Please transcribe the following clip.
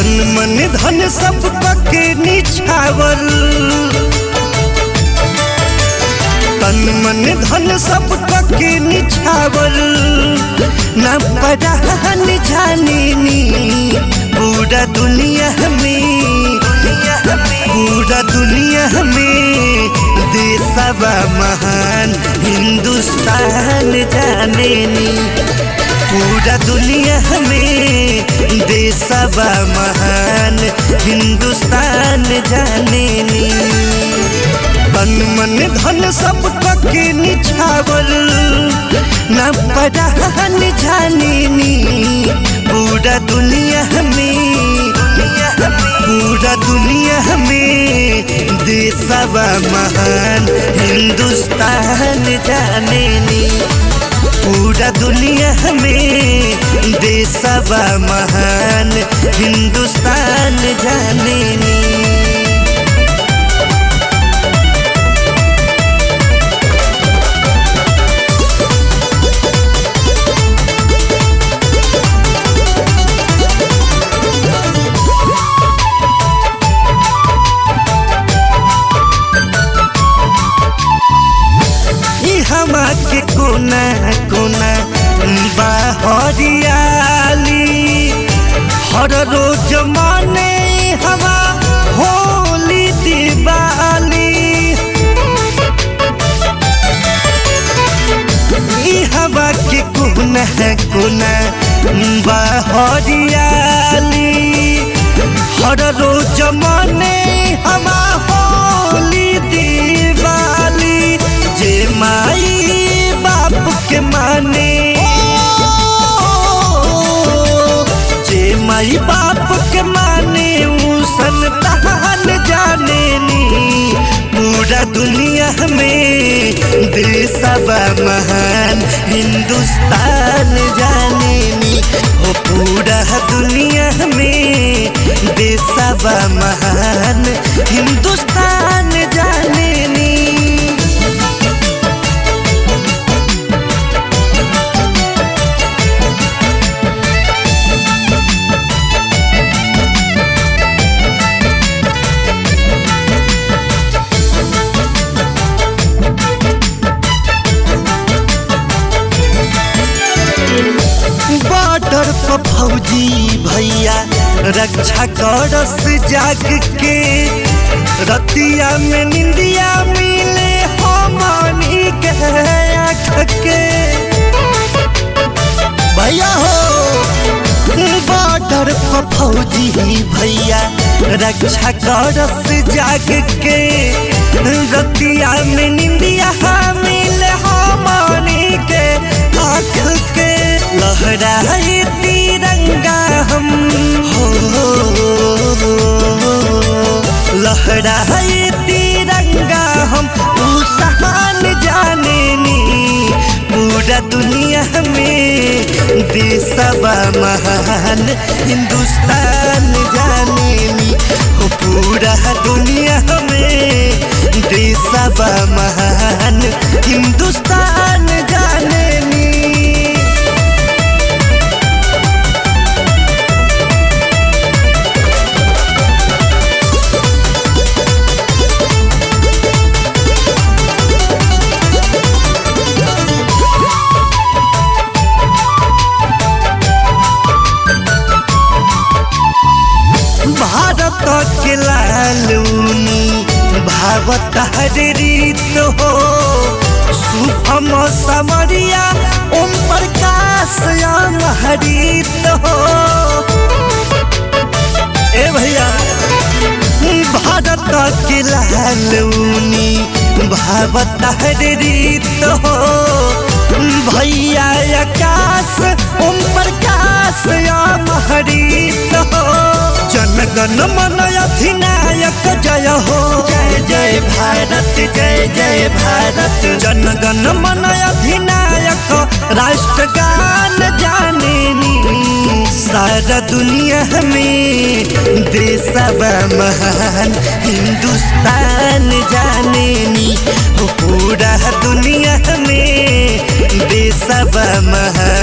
मन धन सब पके निछावर तन मन धन सब पके निछावर न पढ़ान जाने नी पूरा दुनिया में पूरा दुनिया में देशवा महान हिंदुस्तान जाने नी पूरा दुनिया में देशवा महान हिंदुस्तान जाने नी तन मन धन सब पके निछावर न पढ़ान जाने नी पूरा दुनिया में पूरा दुनिया में देशवा महान हिंदुस्तान जाने नी पूरा दुनिया में देशवा महान हिंदुस्तान जाने नी हमा के कोना कोना बाहरियाली हर रोज माने हवा होली दिवाली ई हवा के कोना कोना बाहरियाली हर रोज माने हवा होली दिवाली जे माई बाप के माने जे माई बाप के माने ऊ संतान जाने नी पूरा दुनिया में देशवा महान हिंदुस्तान जाने नी हो पूरा दुनिया में देशवा महान हिंदुस्तान जाने नी बॉर्डर पर फौजी भैया रक्षा करस जाग के रतिया में निंदिया मिले हमनी के आँख के भैया हो बॉर्डर पर फौजी भैया रक्षा करस जाग के रतिया में निंदिया मिले हमनी के आँख के लहराए तिरंगा हम हो लहराए तिरंगा हम उसान जाने नी पूरा दुनिया में देशवा महान हिंदुस्तान जाने नी हो पूरा दुनिया में देशवा महान हिंदुस्तान जाने नी भारत के लालूनी भावत रीत हो शुभम समरिया ओम प्रकाश हरित हो ए भैया भारत के लालूनी भावत रीत हो भैया आकाश ओम प्रकाश हरित हो जनगण मन अधिनायक जय हो जय जय भारत जय जय भारत जनगण मन अधिनायक राष्ट्रगान जाने नी सारा दुनिया में देशवा महान हिंदुस्तान जाने नी हो पूरा दुनिया में देशवा महान